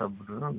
ብር ነው።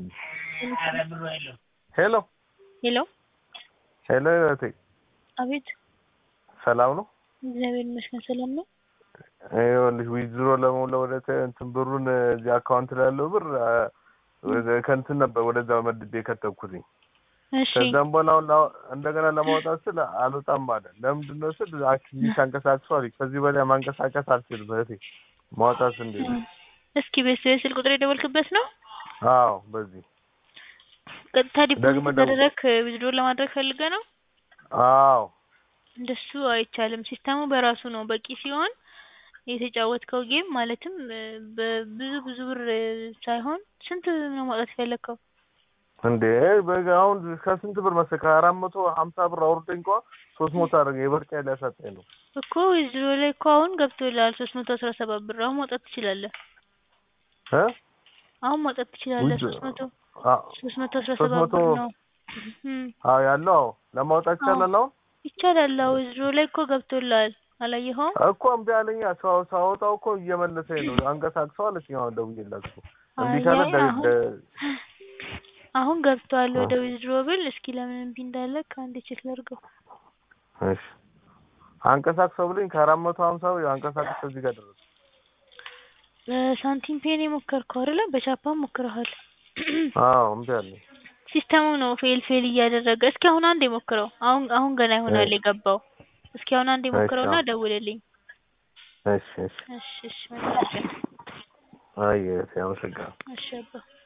ሄሎ ሄሎ ሄሎ እህቴ አቤት ሰላም ነው? እግዚአብሔር ይመስገን ሰላም ነው። ይኸውልሽ ዊዝድሮ ለመውለ ወደ ተ- እንትን ብሩን እዚህ አካውንት ላይ ያለው ብር አ፣ ወደ- ከእንትን ነበር ወደዛ መድቤ የከተብኩትኝ። እሺ ከዛም በኋላ አሁን ላ- እንደገና ለማውጣት ስል አልወጣም አለ። ለምንድን ነው ስል አክቲቪቲ አንቀሳቅሷል። ከዚህ በላይ ማንቀሳቀስ አልችልም እህቴ። ማውጣት እንዴት ነው? እስኪ ቤት ስልክ ቁጥር የደወልክበት ነው? አዎ በዚህ ቀጥታ ዲፖዚት ደግመህ ደውል። ተደረክ ዊዝድሮ ለማድረግ ፈልገህ ነው? አዎ እንደሱ አይቻልም። ሲስተሙ በራሱ ነው በቂ ሲሆን የተጫወትከው ጌም ማለትም እ፣ በብዙ ብዙ ብር እ፣ ሳይሆን ስንት ነው ማውጣት የፈለግከው? እንዴ በጋ አሁን ከስንት ብር መሰለህ? ከአራት መቶ ሀምሳ ብር አውርደኝ እንኳ ሶስት መቶ አደረገ። የበርጫ ሊያሳጣኝ ነው። እኮ ዊዝድሮ ላይ እኮ አሁን ገብቶልሃል ሶስት መቶ አስራ ሰባት ብር አሁን ማውጣት ትችላለህ። እ አሁን ማውጣት ትችላለህ። ውድ- ሶስት መቶ አ- ሶስት መቶ አስራ ሶስት ሰባት መቶ ብር ነው እም፣ አዎ ያለው አዎ ለማውጣት ይቻላል። አሁን ይቻላል። አዎ ዊዝድሮ ላይ እኮ ገብቶልሃል አላየኸውም? እኮ እምቢ አለኝ። ሳው- ሳወጣው እኮ እየመለሰኝ ነው። አንቀሳቅሰው አለችኝ። አሁን ደውዬላት እኮ እምቢ አይ ካለ አይ ደ- አሁን ደ- አሁን ገብቷል ወደ ዊዝድሮ ብል እስኪ ለምን እምቢ እንዳለ ከአንድ ቼክ ላድርገው። እሺ አንቀሳቅሰው ብለኝ ከአራት መቶ ሀምሳ ብር አንቀሳቅሰው እዚህ ጋር ደረሰ። በሳንቲም ፔን የሞከርከው አይደለ? በቻፓም ሞክረሃል። አዎ እምቢ አለኝ። ሲስተሙ ነው ፌል ፌል እያደረገ። እስኪ አሁን አንድ የሞክረው። አሁን አሁን ገና ይሆናል እሺ። የገባው። እስኪ አሁን አንድ የሞክረውና አዎ። ደውልልኝ። እሺ እሺ እሺ እሺ መልካም ቀን። አይ አመሰግናለሁ። እሺ አባ